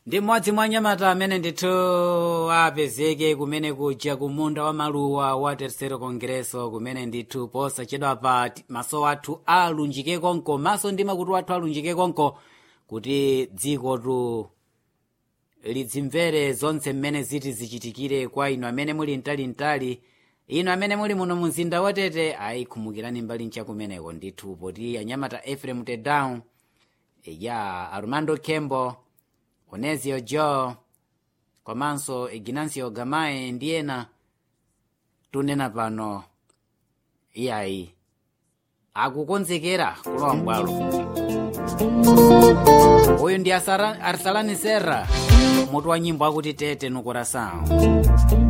ndi mmodzi mwa anyamata amene ndithu apezeke kumene kuja ku munda wa maluwa wa tercero congresso kumene ndithu posachedwa pa ti- maso athu alunjike konko maso ndi makutu athu alunjike konko kuti dzikotu lidzimvere zonse mmene ziti zichitikire kwa inu amene muli mtalintali inu amene muli muno mu mzinda watete ayikhumukirani mbali nchakumeneko ndithu poti anyamata efrem tedown ya armando kembo onesio joe komanso ignancio gamae ndi ena tunena pano iyayi akukonzekera kulowa mbwalo uyu ndi Asara- arsalani serra mutu wa nyimbo akuti tete nukorasawo